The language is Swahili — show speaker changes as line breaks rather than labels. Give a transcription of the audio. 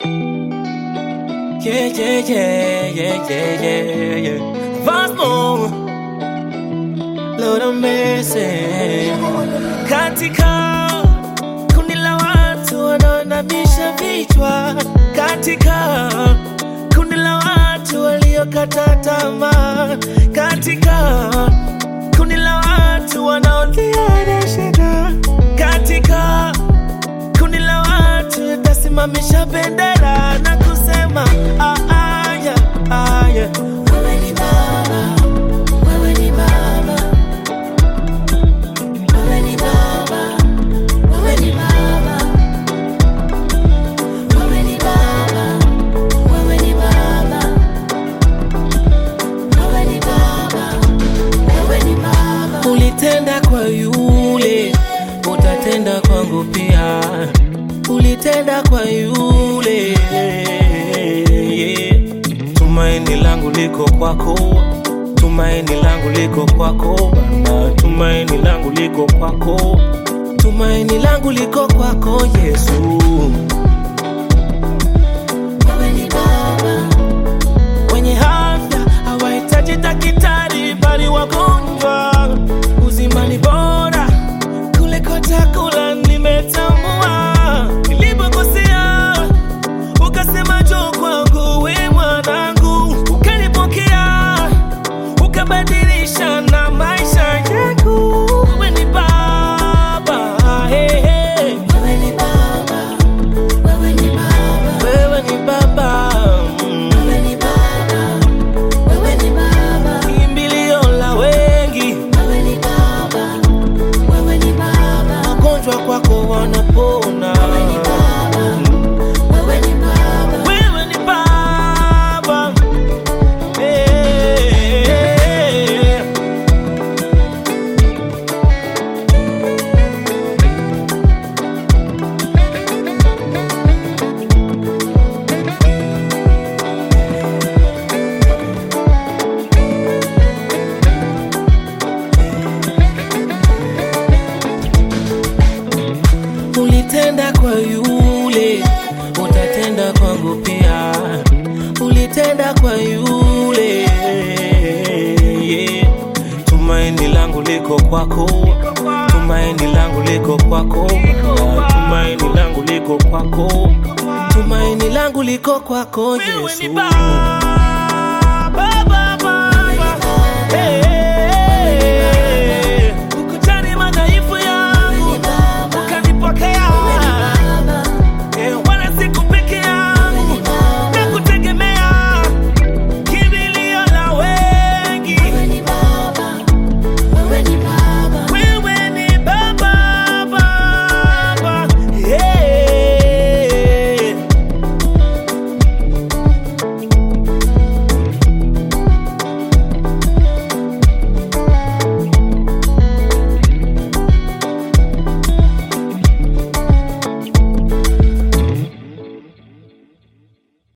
Yeah, yeah, yeah, yeah, yeah, yeah, yeah. Vasmo, Lord of mercy. Katika kundi la watu wanaoinamisha vichwa, katika kundi la watu waliokata tamaa, katika kundi la watu wanaolia na shida, katika kundi la watu tasimamisha bendera na kusema ah, ah, yeah, ah, yeah. Wewe ni Baba, wewe ni Baba, wewe ni Baba, wewe ni Baba, wewe ni Baba, wewe ni Baba, wewe ni Baba, wewe ni Baba. Ulitenda kwa yule, utatenda kwangu pia. Ulitenda kwa yule, yeah. Tumaini langu liko kwako, tumaini langu liko kwako Baba, tumaini langu liko kwako, tumaini langu liko kwako Yesu. Wewe ni Baba, wenye afya hawahitaji daktari, bali wagonjwa. Uzima ni bora kuliko chakula, nimetambua nilipokosea, ukasema njoo kwangu, we mwanangu, ukanipokea, ukabadilisha na maisha yangu. Wewe ni Baba, hey, hey. Wewe ni Baba, wewe ni Baba, wewe ni Baba, mm. wewe ni Baba, wewe ni Baba, kimbilio la wengi, wewe ni Baba, wewe ni Baba, wagonjwa kwako wanapona, wewe ni Baba, wewe ni Baba, wewe ni Baba, hey. Ulitenda kwa yule, utatenda kwangu pia. Ulitenda kwa yule, yeah. Tumaini langu liko kwako, tumaini langu liko kwako, Baba. tumaini langu liko kwako, tumaini langu liko kwako Yesu.